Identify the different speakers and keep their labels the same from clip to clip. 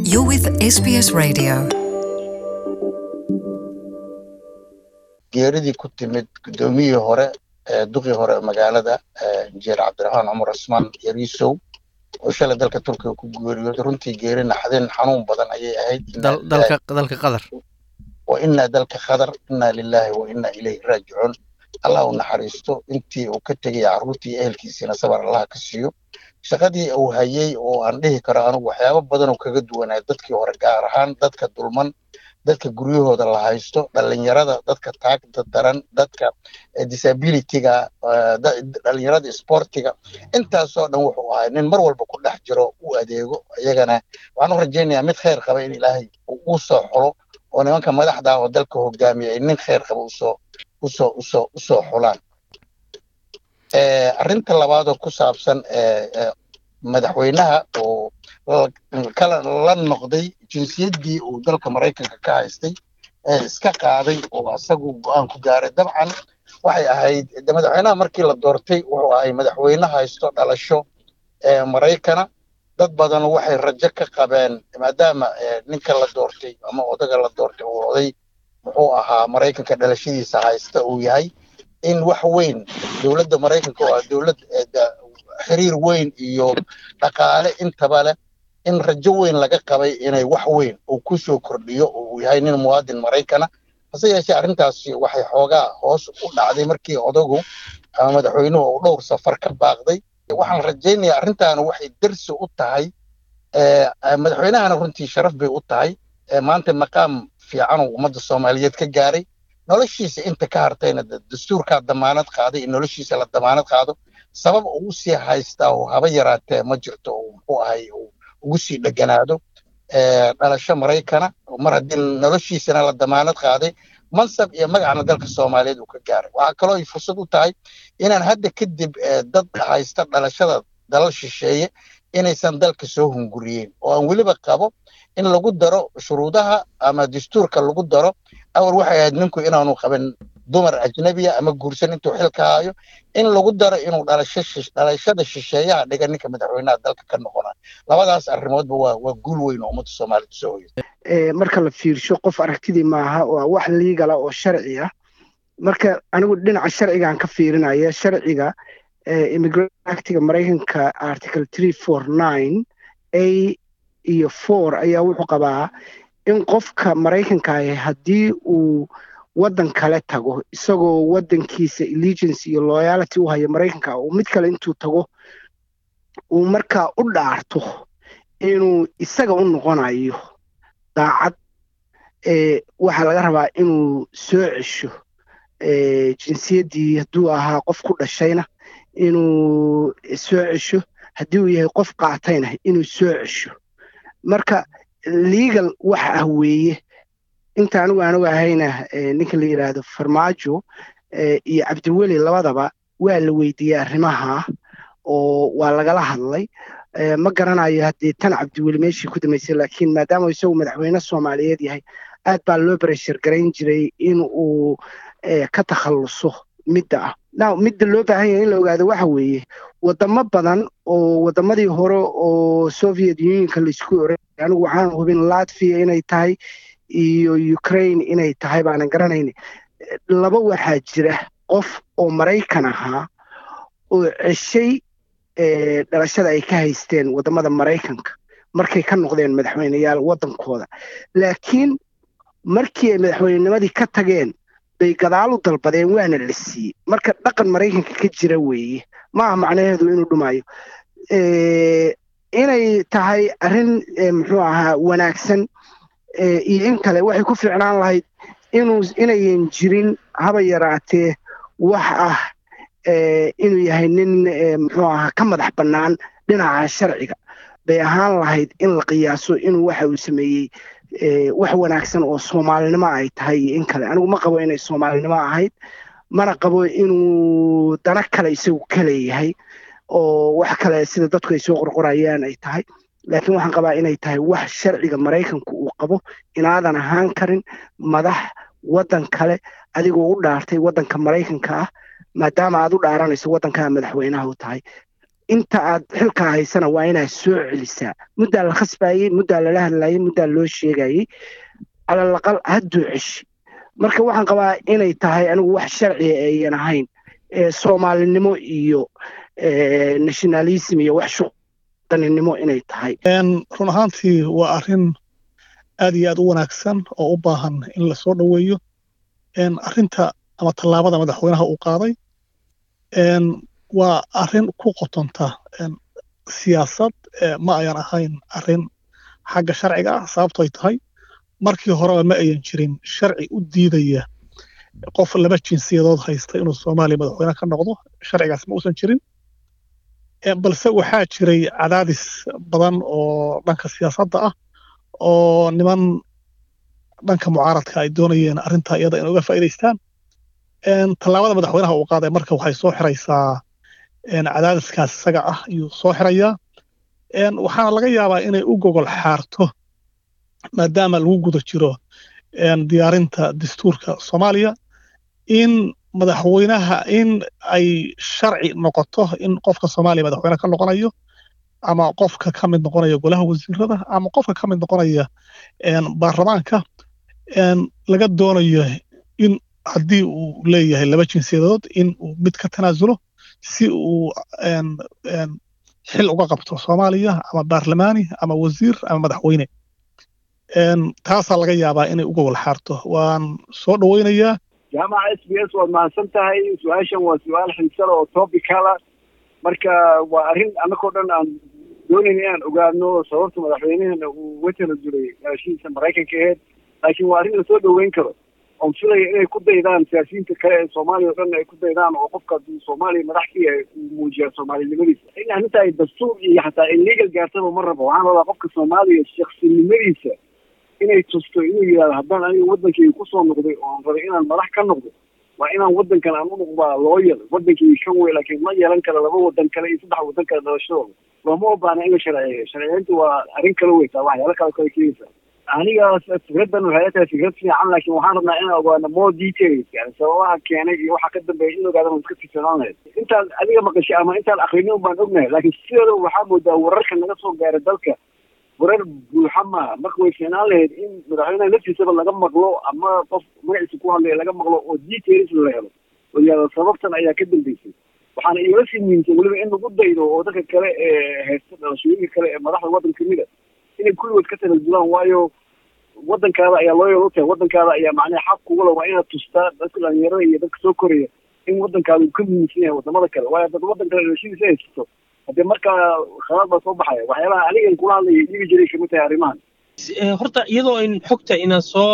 Speaker 1: You're with SBS Radio.
Speaker 2: geeridii ku timid guddoomiyihii hore ee duqii hore ee magaalada injineer cabdiraxmaan cumar cusmaan yariisow oo shalay dalka turkiga ku geeriyooday runtii geeri naxdin xanuun badan ayay ahayd
Speaker 3: dal- dalka dalka qatar
Speaker 2: wa inaa dalka khadar inaa lilaahi wa inaa ilayhi raajicuun allah u naxariisto intii uu ka tegay carruurtii iyo ehelkiisiina sabar allah ka siiyo shaqadii uu hayay oo aan dhihi karo anigu waxyaabo badan oo kaga duwanaa dadkii hore gaar ahaan dadka dulman dadka guryahooda la haysto dhalinyarada dadka taagta daran dadka disabilityga dhalinyarada sportiga intaasoo dhan wuxuu ahay nin mar walba ku dhex jiro u adeego iyagana waxaan u rajaynayaa mid khayr qaba in ilaahay uu soo xulo oo nimanka madaxda ah oo dalka hogaamiya ay nin khayr qaba usoo usoo usoo usoo xulaan arrinta labaad oo ku saabsan madaxweynaha oo kala la noqday jinsiyaddii uu dalka maraykanka ka haystay ee iska qaaday oo asagu go-aan ku gaaray dabcan waxay ahayd de madaxweynaha markii la doortay wuxuu ahay madaxweyne haysto dhalasho ee maraykana dad badan waxay rajo ka qabeen maadaama ninka la doortay ama odaga la doortay uu oday muxuu ahaa maraykanka dhalashadiisa haysta uu yahay in wax weyn dowladda maraykanka oo ah dowlad xiriir weyn iyo dhaqaale intaba leh in rajo weyn laga qabay inay wax weyn uu ku soo kordhiyo oo uu yahay nin muwaadin maraykana hase yeeshee arrintaasi waxay xoogaa hoos u dhacday markii odagu ama madaxweynuhu uu dhowr safar ka baaqday waxaan rajaynayaa arrintaana waxay darsi u tahay madaxweynahana runtii sharaf bay u tahay maanta maqaam fiican uu ummadda soomaaliyeed ka gaaray noloshiisa inta ka hartayna dastuurkaa damaanad qaaday in noloshiisa la damaanad qaado sabab uu sii haystaa oo haba yaraatee ma jirto oo muxuu ahay uu ugu sii dheganaado dhalasho maraykana mar haddii noloshiisana la damaanad qaaday mansab iyo magacna dalka soomaaliyeed uu ka gaaray waxaa kaloo ay fursad u tahay inaan hadda kadib dad haysta dhalashada dalal shisheeye inaysan dalka soo hunguriyeen oo aan weliba qabo in lagu daro shuruudaha ama dastuurka lagu daro awal waxay ahayd ninku inaanu qaban dumar ajnabiya ama guursan intuu xilka hayo in lagu daro inuu dhalasho dhalashada shisheeyaha dhiga ninka madaxweynaha dalka ka noqonayo labadaas arrimoodba waa waa guul weyn oo ummadda soomaalida soo hoyay
Speaker 4: marka la fiirsho qof aragtidii maaha waa wax liigala oo sharci ah marka anigu dhinaca sharcigaan ka fiirinaya sharciga immigrant actiga maraykanka article three four nine a iyo four ayaa wuxuu qabaa in qofka maraykanka ahi haddii uu waddan kale tago isagoo waddankiisa allegiance iyo loyality u haya maraykanka uu mid kale intuu tago uu markaa u dhaarto inuu isaga u noqonayo daacad waxaa laga rabaa inuu soo cesho jinsiyaddii hadduu ahaa qof ku dhashayna inuu soo cesho haddii uu yahay qof qaatayna inuu soo cesho marka legal wax ah weeye inta anigu anugu ahayna ninka la yidhaahdo farmaajo iyo cabdiweli labadaba waa la weydiiyey arrimaha oo waa lagala hadlay ma garanayo haddii tan cabdiweli meeshii ku dambaysay laakiin maadaama isagu madaxweyne soomaaliyeed yahay aad baa loo bereshar garayn jiray in uu ka takhalluso midda ah now midda loo baahan yahay in la ogaado waxa weeye wadamo badan oo wadamadii hore oo soviet unionka laisku oray anigu waxaan hubin latvia inay tahay iyo ukraine inay tahay baanan garanayna laba waxaa jira qof oo maraykan ahaa oo ceshay dhalashada ay ka haysteen wadamada maraykanka markay ka noqdeen madaxweyneyaal waddankooda laakiin markii ay madaxweynenimadii ka tageen bay gadaal u dalbadeen waana la siiyey marka dhaqan maraykanka ka jira weeye maaha macnaheedu inuu dhumayo inay tahay arrin muxuu ahaa wanaagsan iyo in kale waxay ku fiicnaan lahayd inuu inayan jirin haba yaraatee wax ah inuu yahay nin muxuu ahaa ka madax bannaan dhinaca sharciga bay ahaan lahayd in la qiyaaso inuu waxa uu sameeyey wax wanaagsan oo soomaalinimo ay tahay iyo in kale anigu ma qabo inay soomaalinimo ahayd mana qabo inuu dana kale isagu ka leeyahay oo wax kale sida dadku ay soo qorqorayaan ay tahay laakiin waxaan qabaa inay tahay wax sharciga maraykanku uu qabo inaadan ahaan karin madax waddan kale adigoo u dhaartay waddanka maraykanka ah maadaama aad u dhaaranayso waddankaa madaxweynaha u tahay inta aad xilkaa haysana waa inaad soo celisaa muddaa la khasbayey muddaa lala hadlayey muddaa loo sheegayey calalaqal hadduu ceshi marka waxaan qabaa inay tahay anigu wax sharciga ayan ahayn soomaalinimo iyo nationalism iyo wax shuqdaninimo inay tahay
Speaker 3: run ahaantii waa arrin aad iyo aad u wanaagsan oo u baahan in lasoo dhoweeyo arrinta ama tallaabada madaxweynaha uu qaaday waa arrin ku qotonta siyaasad ma ayan ahayn arrin xagga sharciga ah sababtoy tahay markii horeba ma ayan jirin sharci u diidaya qof laba jinsiyadood haysta inuu soomaaliya madaxweyne ka noqdo sharcigaas ma uusan jirin balse waxaa jiray cadaadis badan oo dhanka siyaasadda ah oo niman dhanka mucaaradka ay doonayeen arrintaa iyada inay uga faa'iidaystaan tallaabada madaxweynaha uu qaaday marka waxay soo xiraysaa cadaadiskaas isaga ah ayuu soo xirayaa waxaana laga yaabaa inay u gogol xaarto maadaama lagu guda jiro diyaarinta dastuurka soomaaliya in madaxweynaha in ay sharci noqoto in qofka soomaaliya madaxweyne ka noqonayo ama qofka ka mid noqonaya golaha wasiirada ama qofka ka mid noqonaya baarlamaanka laga doonayo in haddii uu leeyahay laba jinsiyadood in uu mid ka tanaasulo si uu xil uga qabto soomaaliya ama baarlamaani ama wasiir ama madaxweyne taasaa laga yaabaa inay uga walxaarto waan soo dhoweynayaa
Speaker 5: jaamaca s b s waad mahadsan tahay su-aashan waa su-aal xiisada oo topicala marka waa arrin annagoo dhan aan doonayna inaan ogaano sababta madaxweynaheena uu uga tanasulay gaashihiisa maraykanka aheyd laakiin waa arrin lasoo dhoweyn karo oon filaya inay ku daydaan siyaasiyiinta kale ee soomaaliya o dhan ay ku daydaan oo qofka hadduu soomaaliya madax ka yahay uu muujiyaa soomaalinimadiisa in arrinta ay dastuur iyo xataa illegal gaartaba ma rabo waxaan rabaa qofka soomaaliya shaksinimadiisa inay tusto inuu yidhahdo haddaan aniga waddankayga kusoo noqday oon rabay inaan madax ka noqdo waa inaan waddankan aan u noqdaa looyal waddankayga kan wey laakiin ma yeelan kara laba waddan kale iyo saddex waddan kale dhalashadooda looma obaana in la sharciyeeyo sharciyeynta waa arrin kale weytaa waxyaalo kale kale keenaysaa anigaas fikraddan waxay tahay fikrad fiican laakiin waxaan rabnaa inaan ogaano more details yani sababaha keenay iyo waxa ka dambeeya in ogaada iska fiirsanaan lahayd intaad adiga maqashay ama intaad akrinin un baan ognahay laakiin sideeda waxaa moodaa wararka naga soo gaaray dalka warar buuxa maaha marka way fiicnaan lahayd in madaxweynaha naftiisaba laga maqlo ama qof magaciisa ku hadlaya laga maqlo oo details la helo oo yihahdo sababtan ayaa ka dambeysay waxaana igala sii muhiimsan weliba in lagu daydo oo dadka kale ee haysta dhalashooyinka kale ee madaxda waddanka kamid a inay kulligood ka tanasulaan waayo waddankaada ayaa loo yeelo tahay waddankaada ayaa macnaha xaq kugula waa inaad tustaa dadka dhalinyarada iyo dadka soo koraya in waddankaada uu ka muhiimsan yahay wadamada kale waayo dad waddan kale dhalashadiisa haysato haddee markaa khalaad baa soo baxaya waxyaalaha anigan kula hadlaya dhigi jiray kamid tahay arrimahan
Speaker 6: horta iyadoo ayn xogta inaan soo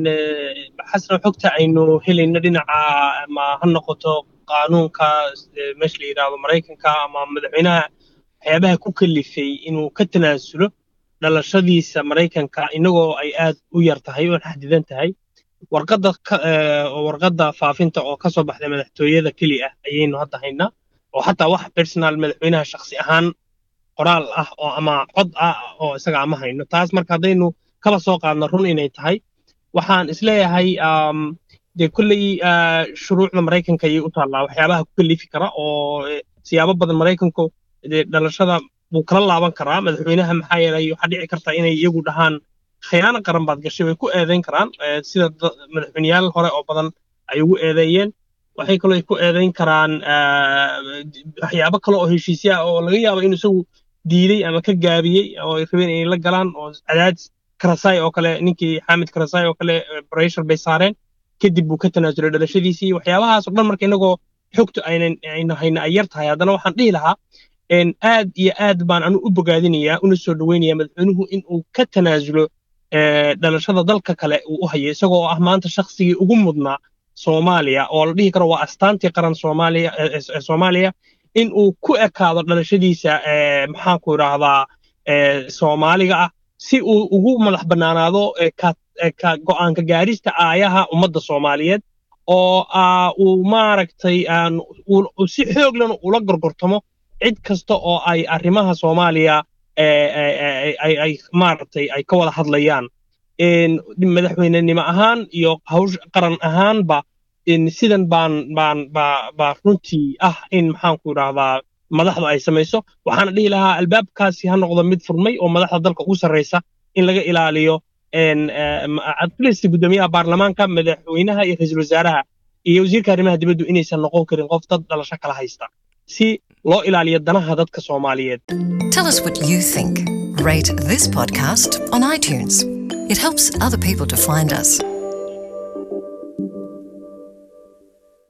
Speaker 6: xasna xogta aynu helayno dhinaca ama ha noqoto qaanuunka meesha la yidhaahdo maraykanka ama madaxweynaha waxyaabaha ku kalifay inuu ka tanaasulo dhalashadiisa maraykanka inagoo ay aad u yar tahay oo xadidan tahay warqadda warqadda faafinta oo ka soo baxday madaxtooyada keli ah ayaynu hadda haynaa oo xataa wax personal madaxweynaha shakhsi ahaan qoraal ah oo ama cod ah oo isaga ama hayno taas marka haddaynu kaba soo qaadno run inay tahay waxaan isleeyahay dee kolley shuruucda maraykanka ayay u taallaa waxyaabaha ku kalifi kara oo siyaabo badan maraykanku dee dhalashada buu kala laaban karaa madaxweynaha maxaa yeelay waxaa dhici karta inay iyagu dhahaan khiyaano qaran baad gashay way ku eedayn karaan sida madaxweyneyaal hore oo badan ay ugu eedeeyeen waxay kaloo ay ku eedayn karaan waxyaabo kale oo heshiisya ah oo laga yaabo inuu isagu diiday ama ka gaabiyey oo ay rabeen inay la galaan oo cadaadis karasai oo kale ninkii xaamid karasai oo kale breshar bay saareen kadib buu ka tanaasulay dhalashadiisii waxyaabahaas oo dhan marka inagoo xogtu aynan ayna hayna ay yar tahay haddana waxaan dhihi lahaa aad iyo aad baan anu u bogaadinayaa una soo dhoweynayaa madaxweynuhu in uu ka tanaasulo dhalashada dalka kale uu u hayo isagoo ah maanta shaksigii ugu mudnaa soomaaliya oo la dhihi karo waa astaantii qaran soomaaliya ee soomaaliya in uu ku ekaado dhalashadiisa maxaanku idhaahdaa soomaaliga ah si uu ugu madax bannaanaado go'aanka gaarista aayaha ummadda soomaaliyeed oo uu maaragtay si xooglan ula gorgortamo cid kasta oo ay arrimaha soomaaliya ay maaragtay ay ka wada hadlayaan madaxweynenimo ahaan iyo hawsh qaran ahaanba sidan baan baan baa baa runtii ah in maxaanku idhaahdaa madaxdu ay samayso waxaana dhihi lahaa albaabkaasi ha noqdo mid furmay oo madaxda dalka ugu sarreysa in laga ilaaliyo at least guddoomiyaha baarlamaanka madaxweynaha iyo ra-iisul wasaaraha iyo wasiirka arrimaha dibaddu inaysan noqon karin qof dad dhalasho kala haysta si loo ilaaliyo danaha dadka soomaaliyeed
Speaker 1: Tell us what you think. Rate this podcast on iTunes. It helps other people to find us.